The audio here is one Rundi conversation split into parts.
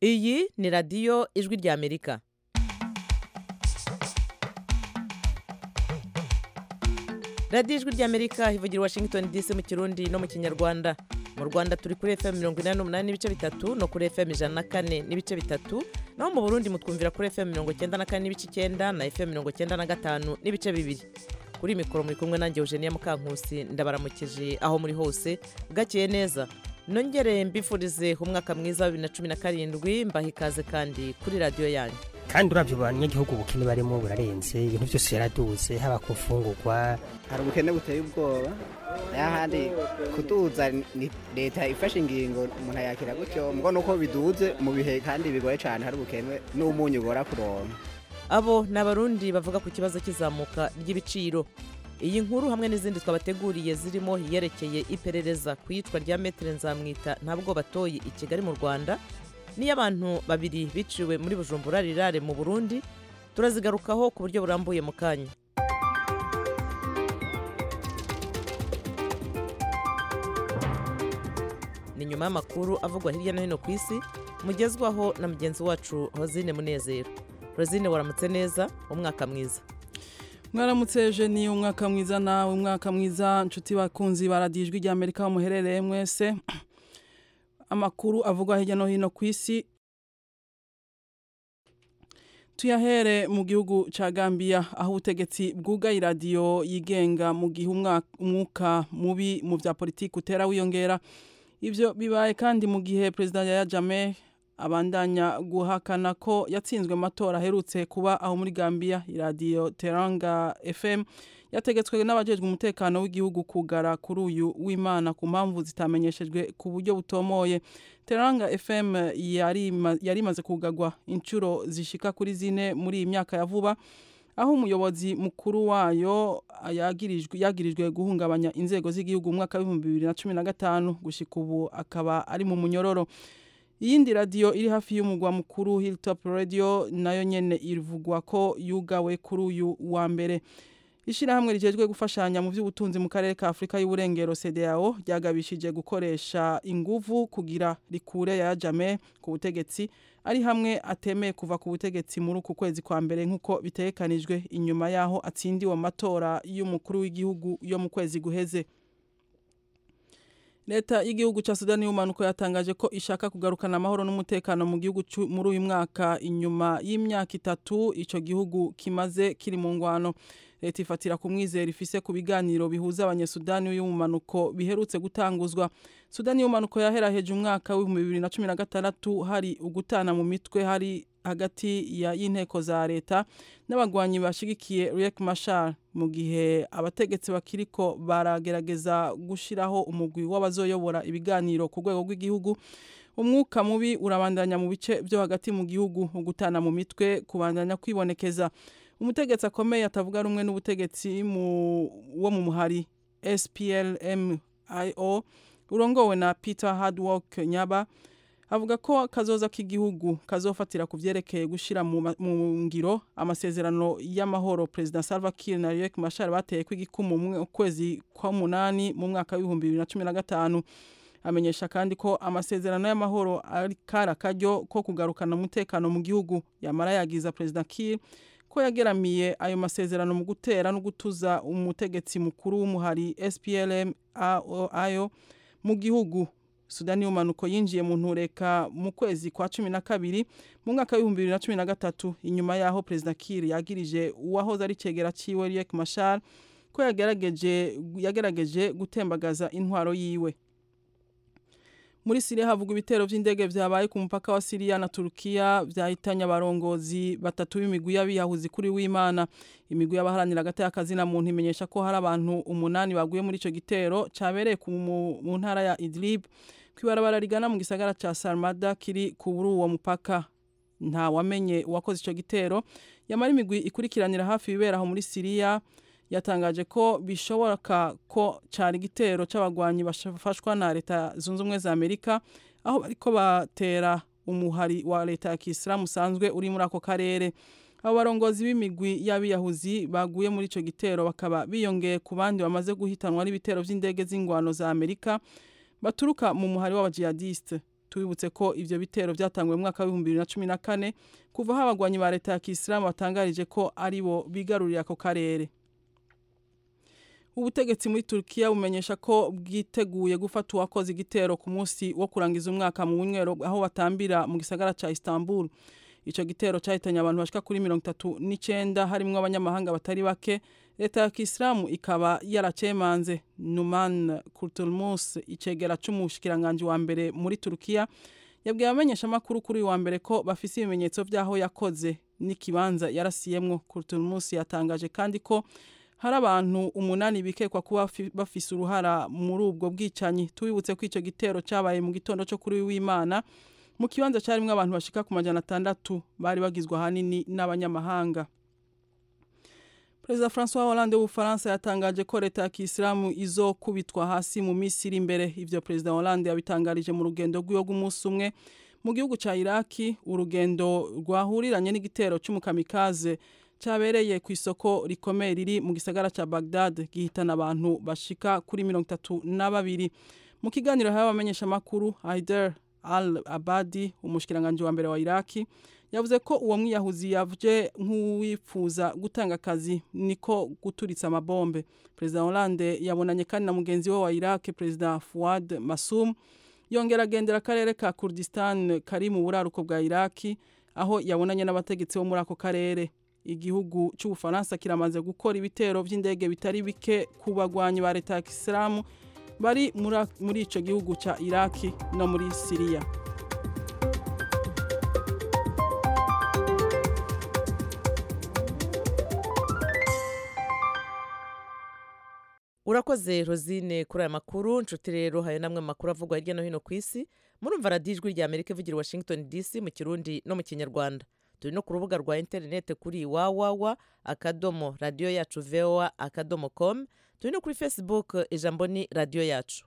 iyi ni radiyo ijwi ry'amerika radiyo ijwi ry'amerika ivugira i washington dc mu kirundi no mu kinyarwanda mu rwanda turi kuri fm mirongo inani n'umunani n'ibice bitatu no kuri fm ijana na kane n'ibice bitatu naho mu burundi mutwumvira kuri fm mirongo icyenda na kane n'ibice icyenda na fm mirongo icyenda na gatanu n'ibice bibiri kuri mikoro muri kumwe nanjye eugenia mukankusi ndabaramukije aho muri hose bwakeye neza nongere mbifurize umwaka mwiza wa bibiri na cumi na karindwi mbaha ikaze kandi kuri radiyo yanyu kandi uravye abanyagihugu ubukene barimo burarenze ibintu byose yaraduze haba ku mfungurwa hari ubukene buteye ubwoba n'ahandi kuduza ni leta ifashe ingingo umuntu ayakira gutyo mbwo nuko biduze mu bihe kandi bigoye cyane hari ubukene n'umunyu ugora kuronka abo ni abarundi bavuga ku kibazo cy'izamuka ry'ibiciro iyi nkuru hamwe n'izindi twabateguriye zirimo iyerekeye iperereza ku iyicwa rya metere nzamwita ntabwo batoye i kigali mu rwanda n'iy'abantu babiri biciwe muri bujumbura rirare mu burundi turazigarukaho ku buryo burambuye mu kanya ni nyuma y'amakuru avugwa hirya no hino ku isi mugezwaho na mugenzi wacu hozine munezero rosine waramutse neza umwaka mwiza mwaramutse jeni umwaka mwiza nawe umwaka mwiza nshuti bakunzi baradijwi rya amerika aho muherereye mwese amakuru avugwa hirya no hino ku isi tuyahere mu gihugu cya gambia aho ubutegetsi bwugaye iradiyo yigenga mu gihe umwuka mubi mu bya politiki utera wiyongera ibyo bibaye kandi mu gihe perezida yaya jame abandanya guhakana ko yatsinzwe amatora aherutse kuba aho muri gambia iradiyo teranga fm yategetswe n'abajejwe umutekano w'igihugu kugara kuri uyu w'imana ku mpamvu zitamenyeshejwe ku buryo butomoye teranga fm yari imaze kugagwa inshuro zishika kuri zine muri iyi myaka ya vuba aho umuyobozi mukuru wayo yagirijwe guhungabanya inzego z'igihugu mu mwaka w'ibihumbi bibiri na cumi na gatanu gushyika ubu akaba ari mu munyororo iyindi radiyo iri hafi y'umugwa mukuru hilltop radio nayo nyene ivugwa ko yugawe kuri uyu wa mbere ishyirahamwe rigejwe gufashanya mu by'ubutunzi mu karere ka afurika y'uburengero cdao ryagabishije gukoresha inguvu kugira rikure ya jame ku butegetsi ari hamwe atemeye kuva ku butegetsi muri uku kwezi kwa mbere nk'uko bitegekanijwe inyuma y'aho atsindiwe amatora y'umukuru w'igihugu yo mu kwezi guheze leta y'igihugu cya sudani y'umanuko yatangaje ko ishaka kugarukana amahoro n'umutekano mu gihugu muri uyu mwaka inyuma y'imyaka itatu icyo gihugu kimaze kiri mu ngwano leta ifatira ku mwizero ifise ku biganiro bihuza abanyesudani y'umanuko biherutse gutanguzwa sudani y'umanuko yaheraheje umwaka w'ibihumbi bibiri na cumi na gatandatu hari ugutana mu mitwe hari hagati y'inteko za leta n'abagwanyi bashigikiye Riek Machar mu gihe abategetsi bakiriko baragerageza gushiraho umugwi w'abazoyobora ibiganiro ku rwego rw'igihugu umwuka mubi urabandanya mu bice byo hagati mu gihugu ugutana mu mitwe kubandanya kwibonekeza umutegetsi akomeye atavuga rumwe n'ubutegetsi wo mu muhari SPLMIO urongowe na Peter Hardwork Nyaba avuga ko kazoza k'igihugu kazofatira ku byerekeye gushyira mu ngiro amasezerano y'amahoro perezida Salva Kiir na Riek Machar bateye kw'igikumu mu kwezi kwa munani mu mwaka w'ibihumbi bibiri na cumi na gatanu amenyesha kandi ko amasezerano y'amahoro ari kari akaryo ko kugarukana umutekano mu gihugu yamara yagiza perezida Kiir ko yageramiye ayo masezerano mu gutera no gutuza umutegetsi mukuru w'umuhari SPLM ayo mu gihugu sudani y'umanuko yinjiye mu ntureka mu kwezi kwa cumi na kabiri mu mwaka w'ibihumbi bibiri na cumi na gatatu inyuma y'aho perezida Kiir yagirije uwahoze ari cegera ciwe Riek Machar ko yagerageje yagerageje gutembagaza intwaro yiwe muri Syria havugwa ibitero vy'indege vyabaye ku mupaka wa Syria na Turkiya vyahitanye abarongozi batatu b'imigwi y'abiyahuzi kuri w'Imana imigwi y'abaharanira hagati y'akazi na muntu imenyesha ko hari abantu umunani baguye muri ico gitero cabereye mu ntara ya Idlib kwibarabara rigana mu gisagara ca Sarmada kiri kuri uwo mupaka nta wamenye uwakoze ico gitero yamara imigwi ikurikiranira hafi ibibera aho muri Syria yatangaje ko bishoboka ko cyari igitero c'abagwanyi bafashwa na leta zunze ubumwe za Amerika aho bariko batera umuhari wa leta ya Kisilamu usanzwe uri muri ako karere abo barongozi b'imigwi y'abiyahuzi baguye muri ico gitero bakaba biyongeye ku bandi bamaze guhitanwa n'ibitero vy'indege z'ingwano za Amerika baturuka mu muhari w'abajihadiste tubibutse ko ivyo bitero vyatanguye mu mwaka w'ibihumbi bibiri na cumi na kane kuva aho abagwanyi ba leta ya kisilamu batangarije ko aribo bigarurira ako karere ubutegetsi muri Turkiya bumenyesha ko bwiteguye gufata uwakoze igitero ku munsi wo kurangiza umwaka mu bunywero aho batambira mu gisagara ca Istanbul ico gitero cahitanye abantu bashika kuri mirongo itatu n'icenda harimwo abanyamahanga batari bake leta ya kisilamu ikaba yaracemanze numan kurtulmus icegera c'umushikiranganji wa mbere muri Turkiya yabwiye abamenyesha amakuru kuri uyu wa mbere ko bafise ibimenyetso vy'aho yakoze n'ikibanza yarasiyemwo kurtulmus yatangaje kandi ko hari abantu umunani bikekwa kuba bafise uruhara muri ubwo bwicanyi tubibutse ko ico gitero cabaye mu gitondo co kuri w'Imana mu kibanza carimwo abantu bashika ku majana atandatu bari bagizwe ahanini n'abanyamahanga Perezida François Hollande w'Ubufaransa yatangaje ko leta ya Kisilamu izokubitwa hasi mu misi iri imbere ivyo Perezida Hollande yabitangarije mu rugendo rw'iyo rw'umunsi umwe mu gihugu ca Iraki urugendo rwahuriranye n'igitero c'umukamikaze cyabereye ku isoko rikomeye riri mu gisagara cya Baghdad gihitana abantu bashika kuri mirongo itatu na babiri mu kiganiro hawe abamenyesha amakuru Haider al Abadi umushikiranganje wa mbere wa Iraki yavuze ko uwo mwiyahuzi yaje nk'uwifuza gutanga akazi niko guturitsa amabombe Perezida Hollande yabonanye kandi na mugenzi we wa Iraki Perezida Fuad Masum yongera agendera akarere ka Kurdistan kari mu buraruko bwa Iraki aho yabonanye n'abategetsi bo muri ako karere igihugu cy'ubufaransa kiramaze gukora ibitero by'indege bitari bike ku bagwanyi ba leta ya kisilamu bari muri ico gihugu ca iraki no muri siriya urakoze rosine kuri aya makuru nshuti rero hari namwe makuru avugwa hirya no hino ku isi murumva radiyo ijwi rya amerika ivugira washington dc mu kirundi no mu kinyarwanda turi no ku rubuga rwa interineti kuri wawawa akadomo radiyo yacu voa akadomo com turi no kuri facebook ijambo ni radiyo yacu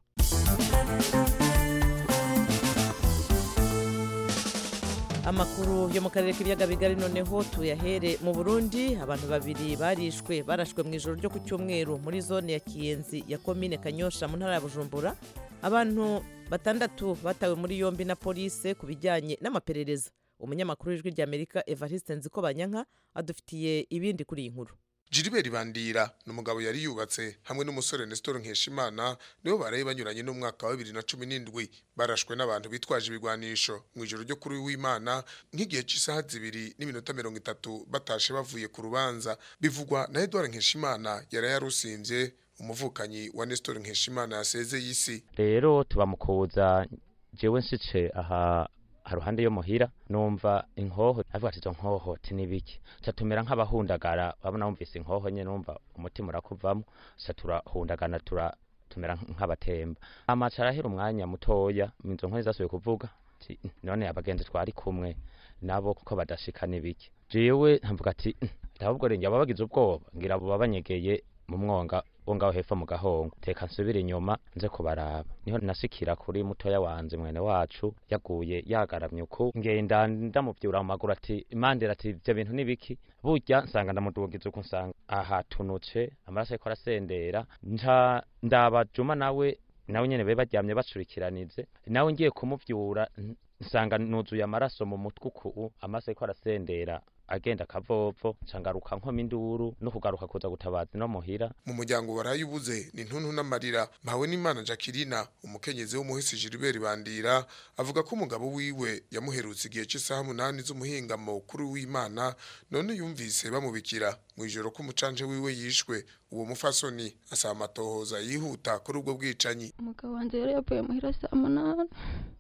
amakuru yo mu karere k'ibiyaga bigari noneho tuyahere mu burundi abantu babiri barishwe barashwe mu ijoro ryo ku cyumweru muri zone ya kiyenzi ya komine kanyosha mu ntara ya bujumbura abantu batandatu batawe muri yombi na polise ku bijyanye n'amaperereza umunyamakuru w'ijwi ry'amerika evariste nziko banyanka adufitiye ibindi kuri iyi nkuru Gilbert Bandira ni umugabo yari yubatse hamwe n'umusore Nestor Nkeshimana nibo baraye banyuranye n'umwaka wa 2017 barashwe n'abantu bitwaje ibigwanisho mu ijoro ryo kuri w'Imana nk'igihe cy'isaha zibiri n'iminota 30 batashe bavuye ku rubanza bivugwa na Edouard Nkeshimana yari yarusimvye umuvukanyi wa Nestor Nkeshimana yasezeye isi rero tubamukuza jewe nsice aha haruhande yo muhira numva inkoho avuga ati izo nkoho ti nibiki ca tumera nk'abahundagara babona wumvise inkoho nye numva umutima urakuvamo ca turahundagana tura tumera nk'abatemba amaca arahera umwanya mutoya izo nkoho zasubiye kuvuga ati none abagenzi twari kumwe nabo kuko badashika nibiki jewe nkavuga ati ahubwo renge aba bagize ubwoba ngira abo babanyegeye mu mwonga wo ngaho hepfo mu gahongo teka nsubira inyuma nze kubaraba niho nasikira kuri mutoya wanje mwene wacu yaguye yagaramye uku ngenda ndamuvyura mu maguru ati imandira ati ivyo bintu nibiki burya nsanga ndamudugiza uku nsanga ahatunutse amaraso ariko arasendera nca ndabajuma nawe nawe nyene be baryamye bacurikiranize nawe ngiye kumuvyura nsanga nuzuye amaraso mu mutwe uku amaraso ariko arasendera agenda akavovo ncangaruka nkoma induru no kugaruka kuza gutabaza no muhira mu muryango barayubuze ni ntuntu n'amarira mpawe n'imana Jacqueline umukenyezi w'umuhisi Gilbert Bandira avuga ko umugabo wiwe yamuherutse igihe cy'isaha munani z'umuhingamo kuri w'Imana none yumvise bamubikira mu ijoro ko umucanje wiwe yishwe uwo mufasoni asaba amatohoza yihuta kuri ubwo bwicanyi umugabo wanjye yari yavuye muhira saa munani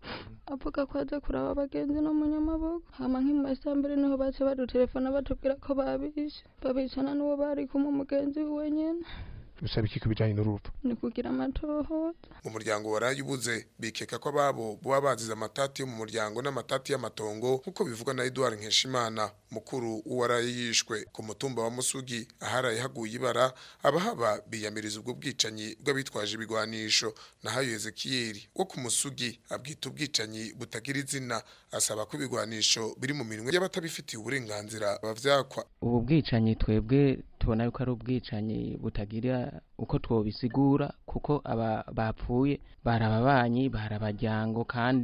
avuga ko aza kuraba abagenzi no mu nyamaboko hama nk'imasa mbere niho baca badutelefona batubwira ko babishe babicana n'uwo bari kumwe umugenzi wiwe nyene bisaba iki kubijanye n'urupfu ni kugira amatohoza mu muryango warayubuze bikeka ko ababo boba bazize amatati yo mu muryango n'amatati y'amatongo nk'uko bivugwa na Edouard Nkeshimana mukuru waraye yishwe ku mutumba wa Musugi aharaye haguye ibara abahaba biyamiriza ubwo bwicanyi bw'abitwaje ibigwanisho nahayo Ezekiel wo ku Musugi abwita ubwicanyi butagira izina asaba ko ibigwanisho biri mu minwe y'abatabifitiye uburenganzira bavyakwa ubu bwicanyi twebwe tubona yuko ari ubwicanyi butagira uko twobisigura kuko aba bapfuye bari ababanyi bari abajyango kandi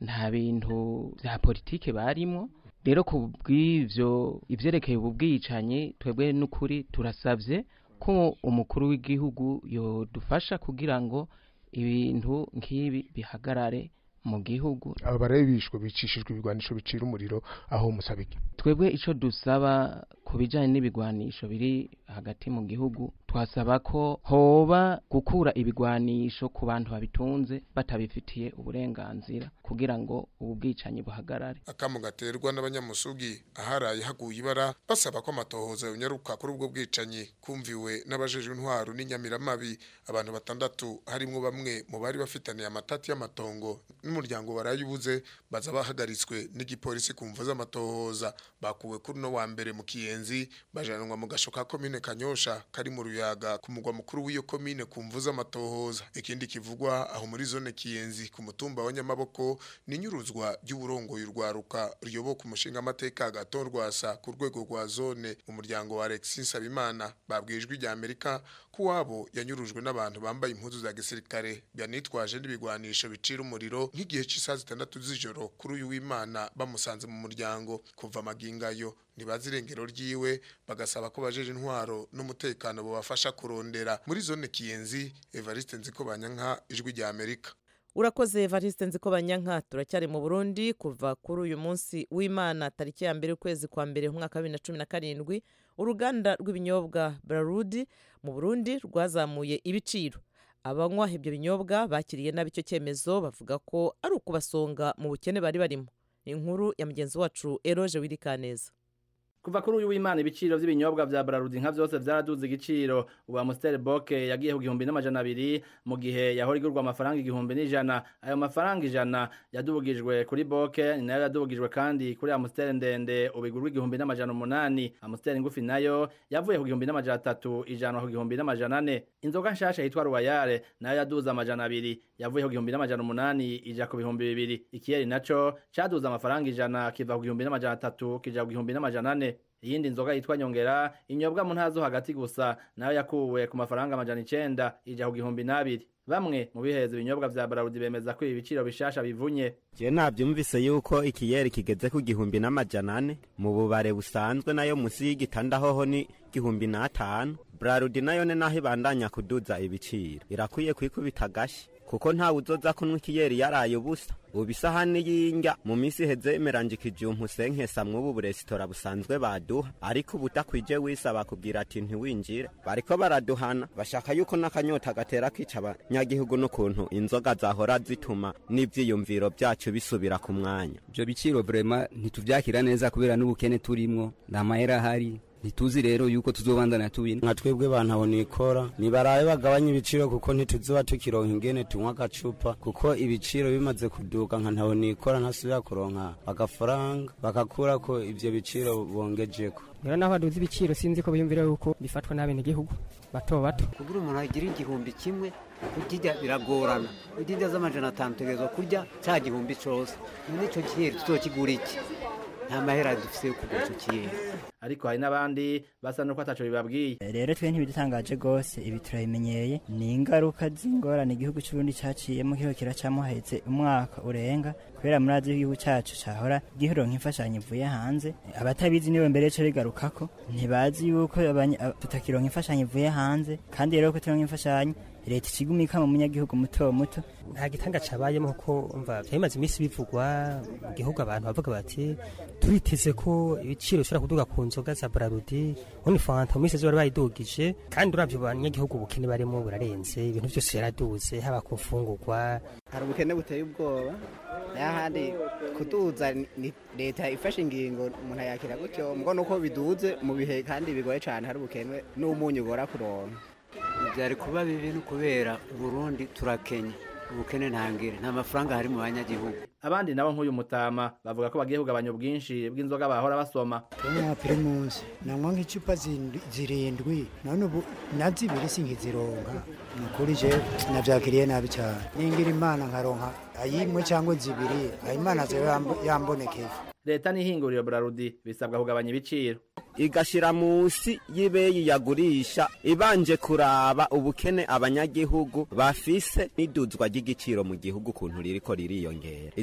nta bintu vya politike barimwo rero ku bw'ivyo ivyerekeye ubu bwicanyi twebwe n'ukuri turasavye ko umukuru w'igihugu yodufasha kugira ngo ibintu nk'ibi bihagarare mu gihugu aba barabishwe bicishijwe ibigwanisho bicira umuriro aho musabike twebwe ico dusaba ku bijanye n'ibigwanisho biri hagati mu gihugu twasaba ko hoba gukura ibigwanisho ku bantu babitunze batabifitiye uburenganzira kugira ngo ubu bwicanyi buhagarare akamu gaterwa n'abanyamusugi aharaye haguye ibara basaba ko amatohoza yonyaruka kuri ubwo bwicanyi kumviwe n'abajejwe intwaro n'inyamiramabi abantu batandatu harimwo bamwe mu bari bafitaniye amatati y'amatongo n'umuryango barayubuze baza bahagaritswe n'igipolisi ku mvu z'amatohoza bakuwe kuri no wa mbere mu kiyenzi bajanwa mu gasho ka komine kanyosha kari mu ruyaga ku mugwa mukuru w'iyo komine ku mvu z'amatohoza ikindi kivugwa aho muri zone kiyenzi ku mutumba wa nyamaboko ni inyuruzwa ry'uburongoye urwaruka ruyoboka umushinga amateka gato rwasa ku rwego rwa zone mu muryango wa Alexis Nsabimana babwijwe rya Amerika ko wabo yanyurujwe n'abantu bambaye impuzu za gisirikare byanitwaje n'ibigwanisho bicira umuriro nk'igihe cy'isaha zitandatu z'ijoro kuri uyu w'Imana bamusanze mu muryango kuva amagingayo nibazi irengero ryiwe bagasaba ko bajeje intwaro n'umutekano bubafasha kurondera muri zone kiyenzi Evariste Nzikobanyanka ijwi rya Amerika urakoze evariste nzi ko banyanka turacyari mu burundi kuva kuri uyu munsi w'imana tariki ya mbere ukwezi kwa mbere umwaka wa bibiri na cumi na karindwi uruganda rw'ibinyobwa bararudi mu burundi rwazamuye ibiciro abanywa ibyo binyobwa bakiriye nabi icyo cyemezo bavuga ko ari ukubasonga mu bukene bari barimo inkuru ya mugenzi wacu eroje wirikaneza kuva kuri uyu w'imana ibiciro by'ibinyobwa bya Braludi nka byose byaraduze igiciro ubu Amstel Bock yagiye ku gihumbi n'amajana abiri mu gihe yahora igurwa amafaranga igihumbi n'ijana ayo mafaranga ijana yadubugijwe kuri Bock ni nayo yadubugijwe kandi kuri Amstel ndende ubu igurwa igihumbi n'amajana umunani Amstel ngufi nayo yavuye ku gihumbi n'amajana atatu ijana ku gihumbi n'amajana ane inzoga nshasha yitwa Royale nayo yaduze amajana abiri yavuye ku gihumbi n'amajana umunani ija ku bihumbi bibiri ikiyeri naco caduze amafaranga ijana kiva ku gihumbi n'amajana atatu kija ku gihumbi n'amajana ane iyindi nzoga yitwa nyongera inyobwa mu ntazo hagati gusa nayo yakuwe ku mafaranga amajana icenda ija ku gihumbi n'abiri bamwe mu biheza ibinyobwa vya Braludi bemeza ko ibi biciro bishasha bivunye je navyumvise yuko ikiyeri kigeze ku gihumbi n'amajana ane mu bubare busanzwe nayo musi y'igitanda hoho ni gihumbi n'atanu Braludi nayo ne naho ibandanya kuduza ibiciro irakwiye kwikubita agashi kuko ntawe uzoza kunywa ikiyeri yaraye ubusa ubu isahani y'indya mu minsi iheze imeranjikije umusenkesa mw'ubu buresitora busanzwe baduha ariko ubu udakwije wisaba kubwira ati ntiwinjire bariko baraduhana bashaka yuko n'akanyota gatera kica abanyagihugu n'ukuntu inzoga zahora zituma n'ivyiyumviro vyacu bisubira ku mwanya ivyo biciro vrema ntituvyakira neza kubera n'ubukene turimwo nta mahera ahari ntituzi rero yuko tuzobandana tubina nka twebwe bantu nikora nibarabe bagabanya ibiciro kuko ntituzoba tukironka ingene tunywa agacupa kuko ibiciro bimaze kuduka nka ntaho nikora ntasubira kuronka agafaranga bakakurako ivyo biciro bongejeko rero naho baduze ibiciro sinzi ko biyumvira yuko bifatwa n'abenegihugu bato bato kugira umuntu agira igihumbi kimwe kukirya biragorana udinda z'amajana atanu tegerezwa kurya cya gihumbi cose none ico kiyeri tuzokigura iki nta mahera dufise yo kugura ico kiyeri ariko hari n'abandi basa nuko ataco bibabwiye rero twe ntibidutangaje rwose ibi turabimenyeye ni ingaruka z'ingorane igihugu c'uburundi caciyemo kiho kiracamo haheze umwaka urenga kubera murazi igihugu cacu cahora giheronka imfashanyo ivuye hanze abatabizi nibo mbere co bigarukako ntibazi yuko tutakironka imfashanyo ivuye hanze kandi rero ko turonka imfashanyo leta ikigumika mu munyagihugu muto muto nta gitanga cabayemo kuko umva byamaze iminsi bivugwa mu gihugu abantu bavuga bati turiteze ko ibiciro bishobora kuduga ku nzoga za Braludi ubundi fanta mu minsi zose bayidugije kandi uravye abanyagihugu ubukene barimo burarenze ibintu byose yaraduze haba ku mfungurwa hari ubukene buteye ubwoba n'ahandi kuduza ni leta ifashe ingingo umuntu ayakira gutyo mbwo nuko biduze mu bihe kandi bigoye cyane hari ubukene n'umunyu ugora kuronka byari kuba bibi no kubera Burundi turakenya ubukene ntangire nta mafaranga hari mu banyagihugu abandi nabo nk'uyu mutama bavuga ko bagiye kugabanya ubwinshi bw'inzoga bahora basoma kenya primus nanywa nk'icupa zirindwi none ubu na zibiri sinkizironka ni ukuri je navyakiriye nabi cyane ningira imana nkaronka ayimwe cyangwa zibiri ayimana zo yambonekeye leta n'ihinguriro Braludi bisabwa kugabanya ibiciro igashira musi y'ibeyi yagurisha ibanje kuraba ubukene abanyagihugu bafise n'iduzwa ry'igiciro mu gihugu kuntu ririko ririyongera izo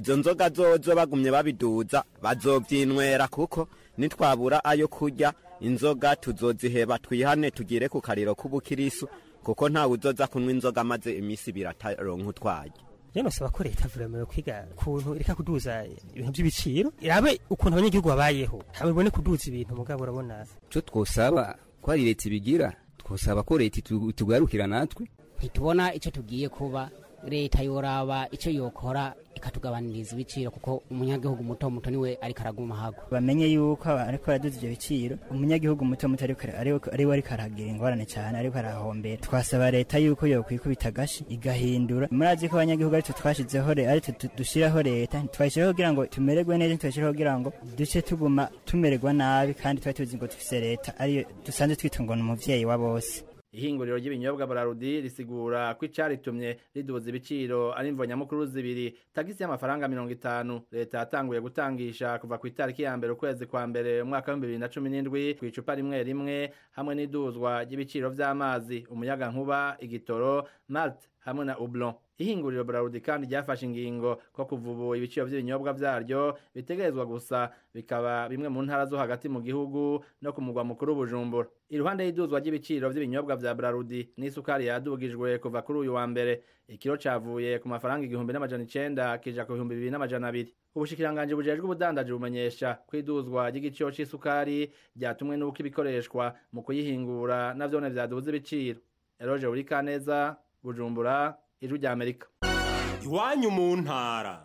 izo nzoga zozo bagumye babiduza bazovyinywera kuko nitwabura ayo kurya inzoga tuzoziheba twihane tugire ku kariro k'ubukirisu kuko ntawe uzoza kunywa inzoga maze imisi ibiri ataronka utwaye rero nosaba ko leta vuramero kwiga kuntu ireka kuduza ibintu by'ibiciro irabe ukuntu abanyagihugu babayeho haba ibone kuduza ibintu mugabo urabona icyo twosaba ko ari leta ibigira twosaba ko leta itu- itugarukira natwe ntitubona icyo tugiye kuba leta yoraba icyo yokora ikatugabaniriza ibiciro kuko umunyagihugu muto muto niwe ariko araguma hago bamenye yuko aba- ariko araduza ibyo biciro umunyagihugu muto muto ariko ara- ariwe ariwe ariko aragira ingorane cyane ariko arahombera twasaba leta yuko yokwikubita agashi igahindura murazi ko abanyagihugu aritwe twashizeho re- aritwe tu- dushyiraho leta ntitwayishyiraho kugira ngo tumererwe neza ntitwayishyiraho kugira ngo duce tuguma tumererwa nabi kandi twari tuzi ngo dufise leta ariyo dusanzwe twita ngo ni umuvyeyi wa bose ihinguriro ry'ibinyobwa Brarudi risigura ko icaritumye riduza ibiciro ari imvo nyamukuru zibiri tagisi y'amafaranga mirongo itanu leta yatanguye gutangisha kuva ku itariki ya mbere ukwezi kwa mbere umwaka w'ibihumbi bibiri na cumi n'indwi ku icupa rimwe rimwe hamwe n'iduzwa ry'ibiciro vy'amazi umuyagankuba igitoro malt hamwe na ublon ihinguriro Brarudi kandi ryafashe ingingo ko kuva ubu ibiciro vy'ibinyobwa vyaryo bitegerezwa gusa bikaba bimwe mu ntara zo hagati mu gihugu no ku mugwa mukuru Bujumbura iruhande y'iduzwa ry'ibiciro vy'ibinyobwa vya Brarudi n'isukari yadugijwe kuva kuri uyu wa mbere ikiro cavuye ku mafaranga igihumbi n'amajana icenda kija ku bihumbi bibiri n'amajana abiri ubushikiranganji bujejwe ubudandaji bumenyesha ko iduzwa ry'igiciro c'isukari ryatumwe n'uko ibikoreshwa mu kuyihingura navyone vyaduze ibiciro Eroje Urikaneza Bujumbura ijwi rya Amerika iwanyu mu ntara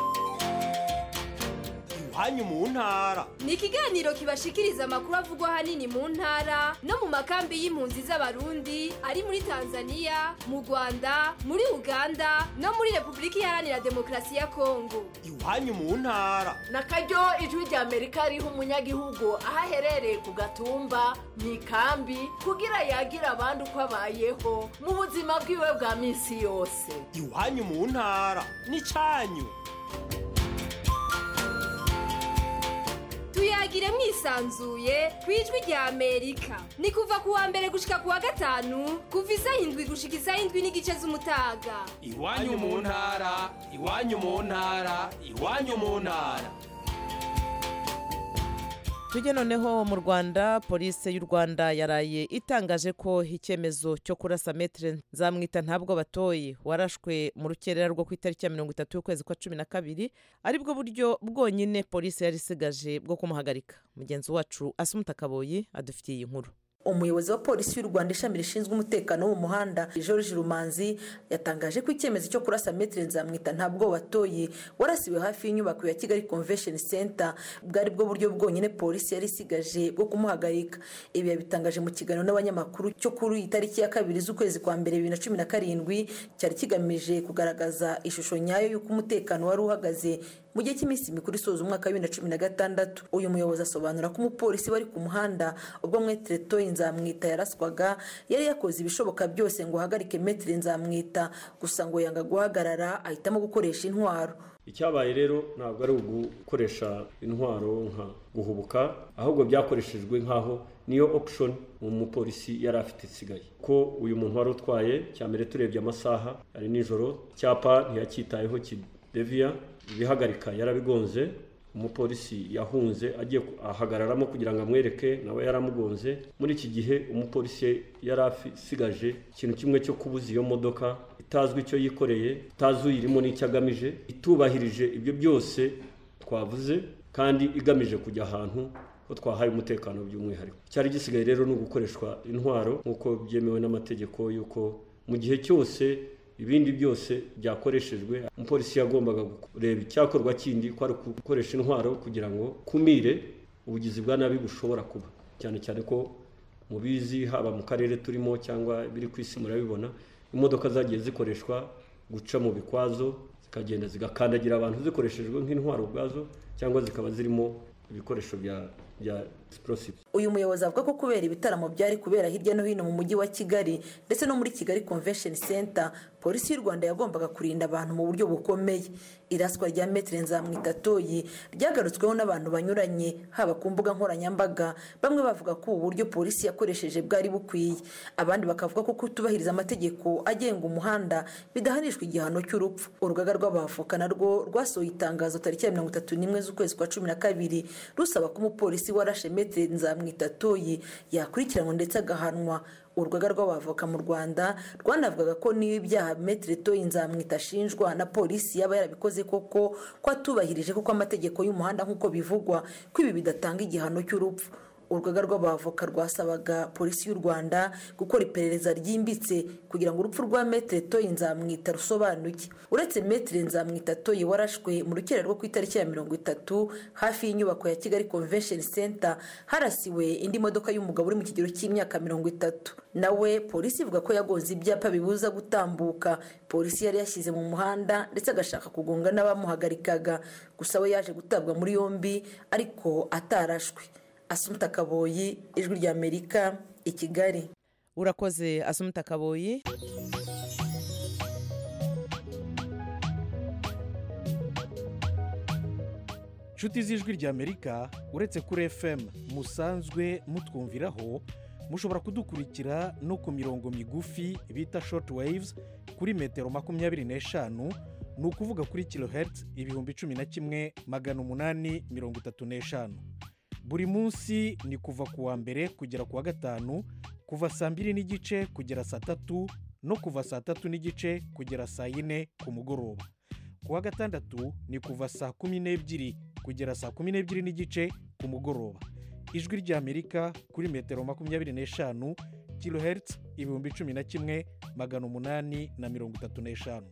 iwanyu mu ntara ni ikiganiro kibashikiriza amakuru avugwa ahanini mu ntara no mu makambi y'impunzi z'abarundi ari muri tanzania mu rwanda muri uganda no muri repubulika iharanira demokarasi ya kongo iwanyu mu ntara na karyo ijwi rya amerika riha umunyagihugu aho aherereye ku gatumba mu ikambi kugira yagira abandi uko abayeho mu buzima bwiwe bwa minsi yose iwanyu mu ntara n'icanyu tuyagire mwisanzuye ku ijwi rya amerika ni kuva ku wa mbere gushika ku wa gatanu kuva isaha indwi gushika isaha indwi n'igice z'umutaga iwanyu mu ntara iwanyu mu ntara iwanyu mu ntara tujye noneho mu rwanda polisi y'u rwanda yaraye itangaje ko icyemezo cyo kurasa metere nzamwita ntabwo batoye warashwe mu rukerera rwo ku itariki ya mirongo itatu y'ukwezi kwa cumi na kabiri aribwo buryo bwonyine polisi yari isigaje bwo kumuhagarika mugenzi wacu asumuta kaboyi adufitiye iyi nkuru umuyobozi wa polisi y'u rwanda ishami rishinzwe umutekano wo mu muhanda george rumanzi yatangaje ko icyemezo cyo kurasa metero nzamwita ntabwo watoye warasiwe hafi y'inyubako ya kigali convention center bwari bwo buryo bwonyine polisi yari isigaje bwo kumuhagarika ibi yabitangaje mu kiganiro n'abanyamakuru cyo kuri iyi tariki ya kabiri z'ukwezi kwa mbere bibiri na cumi na karindwi cyari kigamije kugaragaza ishusho nyayo y'uko umutekano wari uhagaze mu gihe cy'iminsi mikuru isoza umwaka wa bibiri na cumi na gatandatu uyu muyobozi asobanura ko umupolisi wari ku muhanda ubwo mwetere toyi nzamwita yaraswaga yari yakoze ibishoboka byose ngo ahagarike metere nzamwita gusa ngo yanga guhagarara ahitamo gukoresha intwaro icyabaye rero ntabwo ari ugukoresha intwaro nka guhubuka ahubwo byakoreshejwe nk'aho niyo option umupolisi yari afite isigaye ko uyu muntu wari utwaye cya mbere turebye amasaha ari nijoro icyapa ntiyacyitayeho kideviya ibihagarika yarabigonze umupolisi yahunze agiye ahagararamo kugira ngo amwereke nawe yaramugonze muri iki gihe umupolisi yari asigaje ikintu kimwe cyo kubuza iyo modoka itazwi icyo yikoreye itazi uyirimo n'icyo agamije itubahirije ibyo byose twavuze kandi igamije kujya ahantu ko twahaye umutekano by'umwihariko cyari gisigaye rero ni ugukoreshwa intwaro nk'uko byemewe n'amategeko y'uko mu gihe cyose ibindi byose byakoreshejwe umupolisi yagombaga kureba icyakorwa kindi ko ari gukoresha intwaro kugira ngo kumire ubugizi bwa nabi bushobora kuba cyane cyane ko mubizi haba mu karere turimo cyangwa biri ku isi murabibona imodoka zagiye zikoreshwa guca mu bikwazo zikagenda zigakandagira abantu zikoreshejwe nk'intwaro ubwazo cyangwa zikaba zirimo ibikoresho bya bya explosive uyu muyobozi avuga ko kubera ibitaramo byari kubera hirya no hino mu mujyi wa kigali ndetse no muri kigali convention center polisi y'u rwanda yagombaga kurinda abantu mu buryo bukomeye iraswa rya metere nzamwitatoyi ryagarutsweho n'abantu banyuranye haba ku mbuga nkoranyambaga bamwe bavuga ko ubu buryo polisi yakoresheje bwari bukwiye abandi bakavuga ko kutubahiriza amategeko agenga umuhanda bidahanishwa igihano cy'urupfu urugaga rw'abavoka narwo rwasohoye itangazo tariki ya mirongo itatu n'imwe z'ukwezi kwa cumi na kabiri rusaba ko umupolisi warashe metere nzamwitatoyi yakurikiranwa ndetse agahanwa urugaga rw'abavoka mu rwanda rwanavugaga ko niba ibyaha metere toyi nzamwita ashinjwa na polisi yaba yarabikoze koko ko atubahirije kuko amategeko y'umuhanda nk'uko bivugwa ko ibi bidatanga igihano cy'urupfu urugaga rw'abavoka rwasabaga polisi y'u rwanda gukora iperereza ryimbitse kugira ngo urupfu rwa metere toyi nzamwita rusobanuke uretse metere nzamwita toyi warashwe mu rukera rwo ku itariki ya mirongo itatu hafi y'inyubako ya kigali convention center harasiwe indi modoka y'umugabo uri mu kigero cy'imyaka mirongo itatu nawe polisi ivuga ko yagonze ibyapa bibuza gutambuka polisi yari yashyize mu muhanda ndetse agashaka kugonga n'abamuhagarikaga gusa we yaje gutabwa muri yombi ariko atarashwe asumuta kaboyi ijwi ry'amerika i kigali urakoze asumuta kaboyi inshuti z'ijwi ry'amerika uretse kuri fm musanzwe mutwumviraho mushobora kudukurikira no ku mirongo migufi bita short waves kuri metero makumyabiri n'eshanu ni ukuvuga kuri kilohertz ibihumbi cumi na kimwe magana umunani mirongo itatu n'eshanu buri munsi ni kuva ku wa mbere kugera ku wa gatanu kuva saa mbiri n'igice kugera saa tatu no kuva saa tatu n'igice kugera saa yine ku mugoroba ku wa gatandatu ni kuva saa kumi n'ebyiri kugera saa kumi n'ebyiri n'igice ku mugoroba ijwi ry'amerika kuri metero makumyabiri n'eshanu kilohertz ibihumbi cumi na kimwe magana umunani na mirongo itatu n'eshanu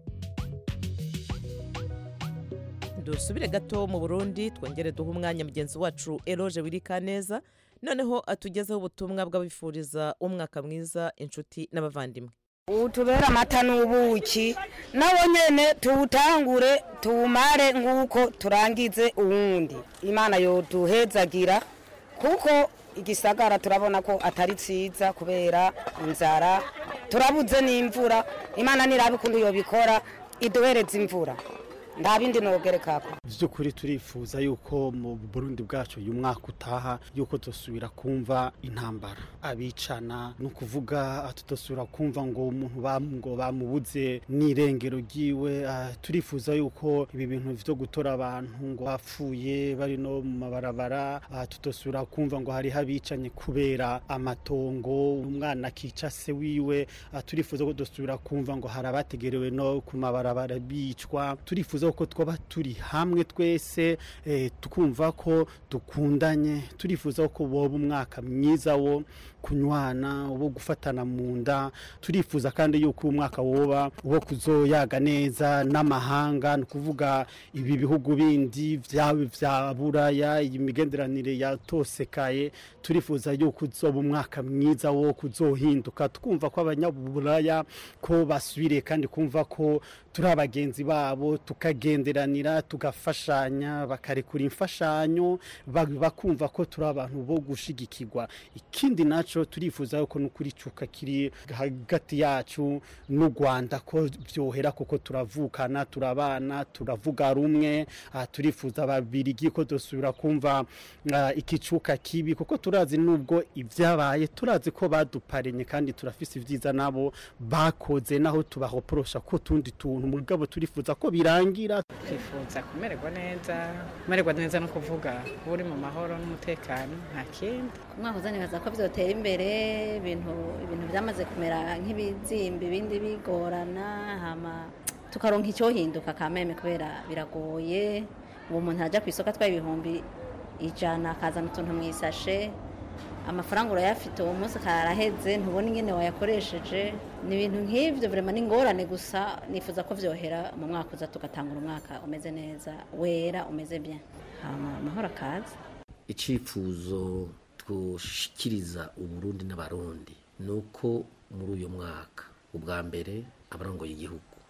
dusubire gato mu burundi twongere duhe umwanya mugenzi wacu eroge wirika neza noneho atugezeho ubutumwa bw'abifuriza umwaka mwiza inshuti n'abavandimwe utubera amata n'ubuki nawo nyene tuwutangure tuwumare nk'uko turangize uwundi imana yoduhezagira kuko igisagara turabona ko atari cyiza kubera inzara turabuze n'imvura imana nirabe ukuntu yobikora iduhereza imvura nta bindi nogerekako by'ukuri turifuza yuko mu burundi bwacu uyu mwaka utaha yuko dusubira kumva intambara abicana ni ukuvuga tudasubira kumva ngo umuntu ngo bamubuze n'irengero ryiwe turifuza yuko ibi bintu byo gutora abantu ngo bapfuye bari no mu mabarabara tudasubira kumva ngo hariho abicanye kubera amatongo umwana akica se wiwe turifuza ko dusubira kumva ngo hari abategerewe no ku mabarabara bicwa turifuza ko twaba turi hamwe twese tukumva ko dukundanye turifuza ko boba umwaka mwiza wo kunywana wo gufatana mu nda turifuza kandi yuko uwo mwaka woba wo kuzoyaga neza n'amahanga ni ukuvuga ibi bihugu bindi byaba bya buraya iyi migenderanire yatosekaye turifuza yuko uzoba umwaka mwiza wo kuzohinduka twumva ko abanyaburaya ko basubiriye kandi kumva ko turi abagenzi babo tukagenderanira tugafashanya bakarekura imfashanyo bakumva ko turi abantu bo gushigikirwa ikindi nacyo turifuza ko n'ukuri cuka kiri hagati yacu n'u rwanda ko byohera kuko turavukana turabana turavuga rumwe turifuza babiri ko dusubira kumva ikicuka kibi kuko turazi n'ubwo ibyabaye turazi ko baduparenye kandi turafise ibyiza nabo bakoze naho tubahoporosha ko tundi tuntu mugabo turifuza ko birangira twifuza kumererwa neza kumererwa neza no kuvuga uri mu mahoro n'umutekano nta kindi umwaka uzanibaza ko byotera imbere ibintu ibintu byamaze kumera nk'ibizimba ibindi bigorana hama tukaronka icyohinduka kameme kubera biragoye uwo muntu ajya ku isoko atwaye ibihumbi ijana akazana utuntu mu isashe amafaranga urayafite uwo munsi karaheze ntubona ingene wayakoresheje ni ibintu nk'ibyo vrema ni ingorane gusa nifuza ko byohera mu mwaka uza tugatangura umwaka umeze neza wera umeze bien amahoro akaza icyifuzo twoshikiriza uburundi n'abarundi ni uko muri uyu mwaka ubwa mbere abarongoye igihugu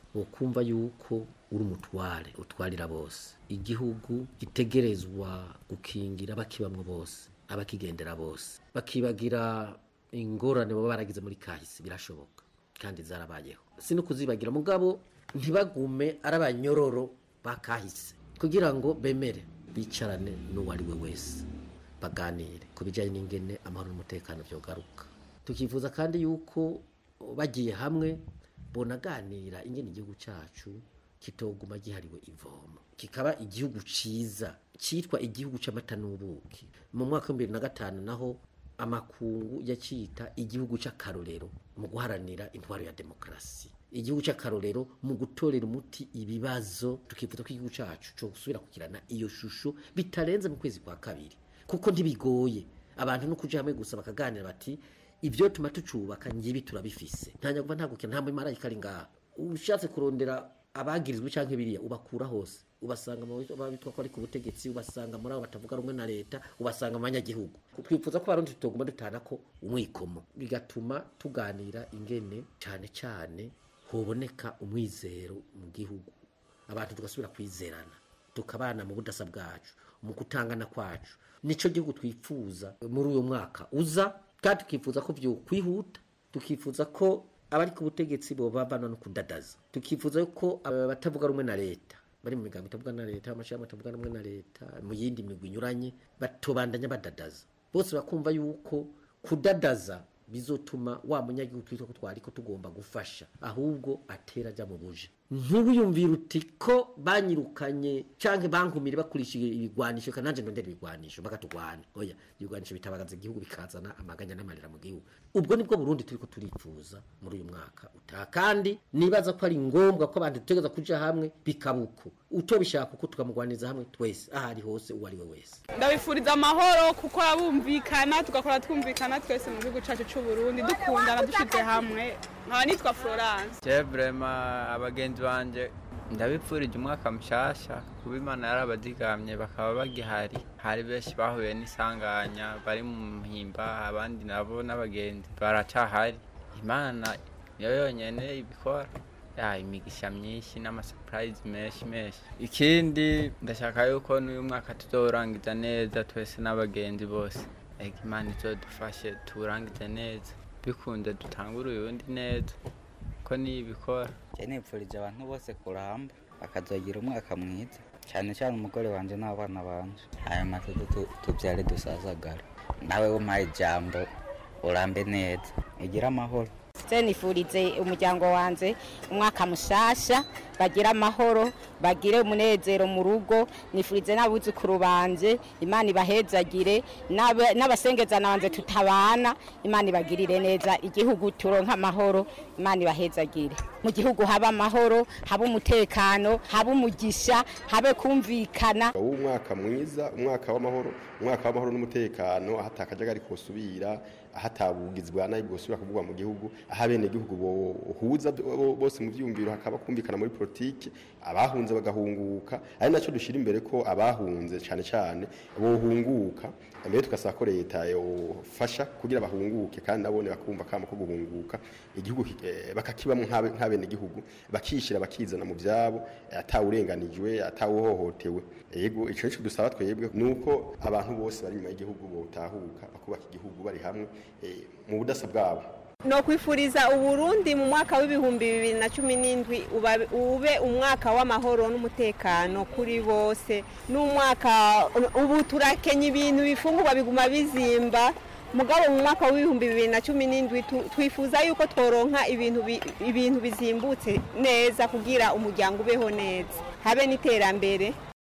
wokumva yuko uri umutware utwarira bose igihugu gitegerezwa gukingira abakibamwo bose abakigendera bose bakibagira ingorane baba baragize muri kahise birashoboka kandi zarabayeho si no kuzibagira mugabo ntibagume ari abanyororo ba kahise kugira ngo bemere bicarane n'uwo ari we wese baganire ku bijyanye n'ingene amahoro n'umutekano byogaruka tukifuza kandi yuko bagiye hamwe bonaganira ingene igihugu cyacu kitoguma gihariwe ivomo kikaba igihugu ciza cyitwa igihugu c'amata n'ubuki mu mwaka wa bibiri na gatanu naho amakungu yacita igihugu c'akarorero mu guharanira intwaro ya demokarasi igihugu c'akarorero mu gutorera umuti ibibazo tukifuza ko igihugu cacu co gusubira kugirana iyo shusho bitarenze mu kwezi kwa kabiri kuko ntibigoye abantu no kuja hamwe gusa bakaganira bati ibyo tuma tucubaka ngibi turabifise nta nyaguva nta gukina nta mumarayika ari ngaha ushatse kurondera abagirizwe canke biriya ubakura hose ubasanga mu bitwa ko ari ku butegetsi ubasanga muri abo batavuga rumwe na leta ubasanga mu banyagihugu twifuza ko abarundi tutoguma dutana ko umwikomo bigatuma tuganira ingene cane cane hoboneka umwizero mu gihugu abantu tugasubira kwizerana tukabana mu budasa bwacu mu gutangana kwacu nico gihugu twifuza muri uyu mwaka uza kandi tukifuza ko vyokwihuta tukifuza ko abari ku butegetsi bobabana no kudadaza tukifuza ko abatavuga rumwe na leta bari mu migambo itavuga na leta amashami atavuga rumwe na leta mu yindi migwi inyuranye batobandanya badadaza bose bakumva yuko kudadaza bizotuma wa munyagihugu twitwa ko twari ko tugomba gufasha ahubwo atera ajya mu buje ntubiyumvire uti ko banyirukanye canke bankumire bakurishije ibigwanisho kandi nanje ndondera ibigwanisho bakatugwana oya ibigwanisho bitabagaza igihugu bikazana amaganya n'amarira mu gihugu ubwo nibwo Burundi turiko turifuza muri uyu mwaka utaha kandi nibaza ko ari ngombwa ko abantu dutegereza kuja hamwe bikabuko utobishaka uko tukamugwaniza hamwe twese ahari hose uwo ari we wese ndabifuriza amahoro kuko abumvikana tugakora twumvikana twese mu gihugu cyacu cy'u Burundi dukundana dushize hamwe nkaba nitwa Florence je vraiment abagenzi banje ndabipfurije umwaka mushasha kuba imana yarabazigamye bakaba bagihari hari benshi bahuye n'isanganya bari mu mpimba abandi nabo n'abagenzi baracahari imana niyo yonyene ibikora ya imigisha myinshi n'amasupurayizi menshi menshi ikindi ndashaka yuko n'uyu mwaka tuzorangiza neza twese n'abagenzi bose ega imana izodufashe tuwurangize neza bikunze dutangure uyundi neza ko niyo ibikora njye nipfurije abantu bose kuramba bakazogira umwaka mwiza cyane cyane umugore wanjye n'abana banje ayo matoto tu- tubyare dusazagara nawe umpaye ijambo urambe neza ugire amahoro se nifurize umuryango wanjye umwaka mushasha bagire amahoro bagire umunezero mu rugo nifurize n'abuzukuru banje imana ibahezagire n'aba- n'abasengezana banjye tutabana imana ibagirire neza igihugu turonka amahoro imana ibahezagire mu gihugu haba amahoro haba umutekano haba umugisha habe kumvikana umwaka mwiza umwaka w'amahoro umwaka w'amahoro n'umutekano aho atakajagari kosubira aho atabugizi bwa nabi bwosubira kuvugwa mu gihugu aho abenegihugu bohuza bo- bose mu vyumviro hakaba kumvikana muri politiki abahunze bagahunguka ari nacyo dushyira imbere ko abahunze cyane cyane bohunguka mbere tugasaba ko leta yofasha kugira bahunguke kandi nabone bakumva kama ko guhunguka igihugu ki- eh, bakakibamo nk'abe- nk'abenegihugu bakishyira bakizana mu byabo eh, atawurenganijwe atawuhohotewe yego icyo nicyo dusaba twebwe ni uko abantu bose bari inyuma y'igihugu botahuka bakubaka igihugu bari hamwe eh, mu budasa bwabo no kwifuriza uburundi mu mwaka w'ibihumbi bibiri na cumi n'indwi uba- ube umwaka w'amahoro n'umutekano kuri bose n'umwaka ubu turakenya ibintu bifungurwa biguma bizimba mugabo mu mwaka w'ibihumbi bibiri na cumi n'indwi tu- twifuza yuko tworonka ibintu bi- ibintu bizimbutse neza kugira umuryango ubeho neza habe n'iterambere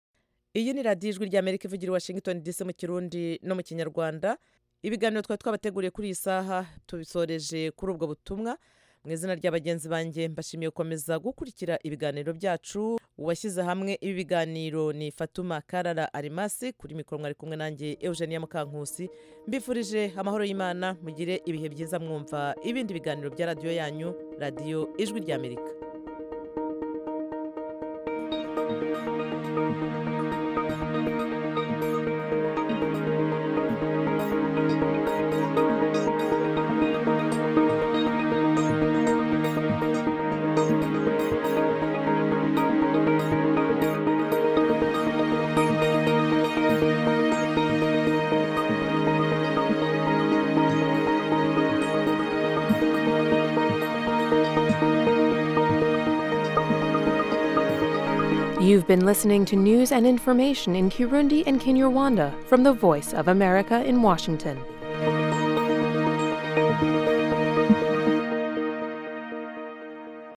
iyi ni radiyo ijwi ry'amerika ivugira i washington dc mu kirundi no mu kinyarwanda ibiganiro twari twabateguriye kuri iyi saha tubisoreje kuri ubwo butumwa mu izina rya bagenzi banjye mbashimiye gukomeza gukurikira ibiganiro byacu uwashyize hamwe ibi biganiro ni fatuma karara arimasi kuri mikoro mwari kumwe nanjye eugenia mukankusi mbifurije amahoro y'imana mugire ibihe byiza mwumva ibindi biganiro bya radiyo yanyu radiyo ijwi ry'amerika Thank you. You've been listening to news and information in Kirundi and Kinyarwanda from the Voice of America in Washington.